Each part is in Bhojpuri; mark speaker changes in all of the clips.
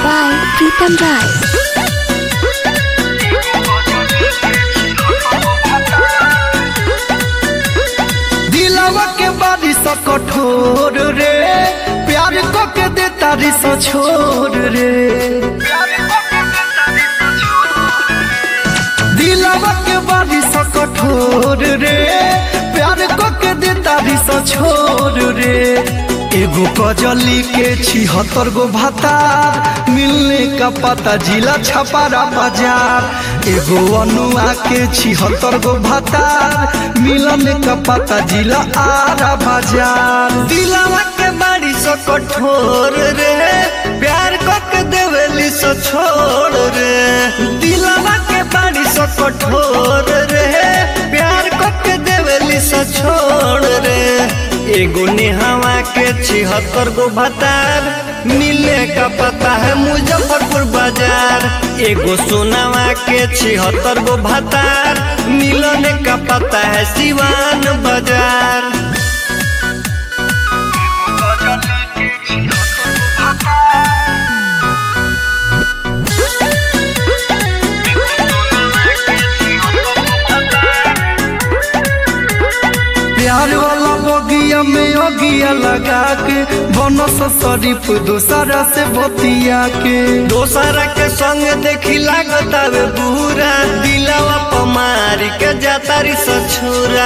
Speaker 1: by Pritam Rai.
Speaker 2: दिलवा के बारिश कठोर रे प्यार को के दे तारिश छोड़ रे दिलवा के बारिश कठोर रे प्यार को के दे तारिश छोड़ रे एगो कजली के छिहत्तर गो भातार मिलने का पता जिला छपारा बाजार एगो अनुआ के छिहत्तर गो भातार मिलने का पता जिला आरा बाजार दिलवा के बाड़ी सो कठोर रे प्यार को के देवेली सो छोड़ रे दिलवा के बाड़ी सो कठोर रे प्यार को के देवेली सो छोड़ रे एगो नेहवा के छिहत्तर गो भतार मिले का पता है मुजफ्फरपुर बाजार एगो सोनावा के छिहत्तर गो भतार मिलने का पता है सिवान बाजार प्यार वाला बगिया में अगिया लगा के बनस शरीफ दूसरा से बतिया के दोसरा के संग देखी लागत आवे बुरा दिलवा पमारी के जातारी सछुरा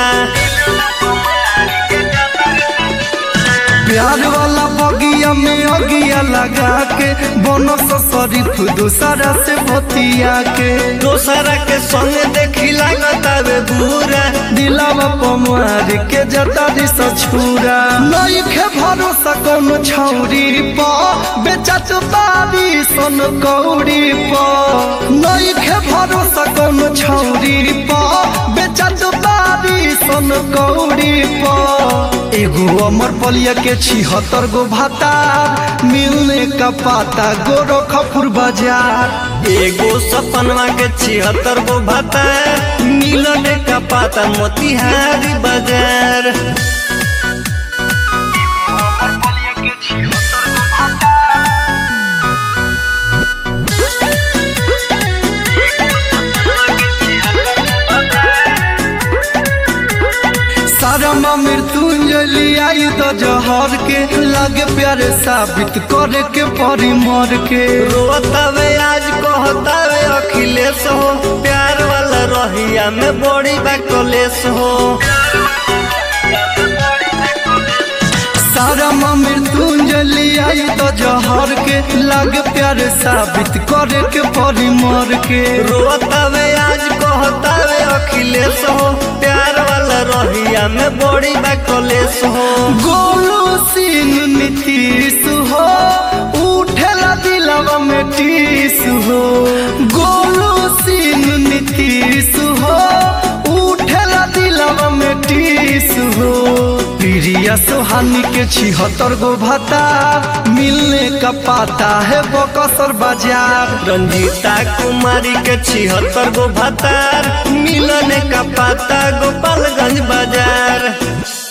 Speaker 2: प्यार वाला बगिया में अगिया लगा के बनस शरीफ दूसरा से बतिया के दोसरा के संग देखी लागत आवे बुरा दिलावा पमार के जतारी सछुरा नहीं के भरोसा कौन छौरी प बेचत बारी सन कौड़ी प नहीं के भरोसा कौन छौरी प बेचत बारी सन कौड़ी प एगो अमर पलिया के छिहत्तर गो भातार मिलने का पाता गोरखपुर बाजार एगो सपनवा के छिहत्तर गो भातार मिलने का पाता मोतिहारी बाजार सारा मृत्युंजलि आई तो जहर के लागे प्यारे साबित करे के परी मर के रोतावे आज कहतावे अखिलेश हो प्यार वाला रहिया में बड़ी बा कलेश हो सारा मृत्युंजलि आई तो जहर के लागे प्यारे साबित करे के परी मर के रोतावे आज कहतावे अखिलेश हो प्यार वाला रहिया में बड़ी बा कलेश हो गोलू सिंह नीतीश हो उठेला दिलवा में टीस हो गोलू सिंह नीतीश हो उठेला दिलवा में टीस हो प्रिया सोहानी के छिहत्तर गो भाता मिलने का पाता है बकसर बाजार रंजीता कुमारी के छिहत्तर गो भातार मिलने का पाता गोपालगंज बाजार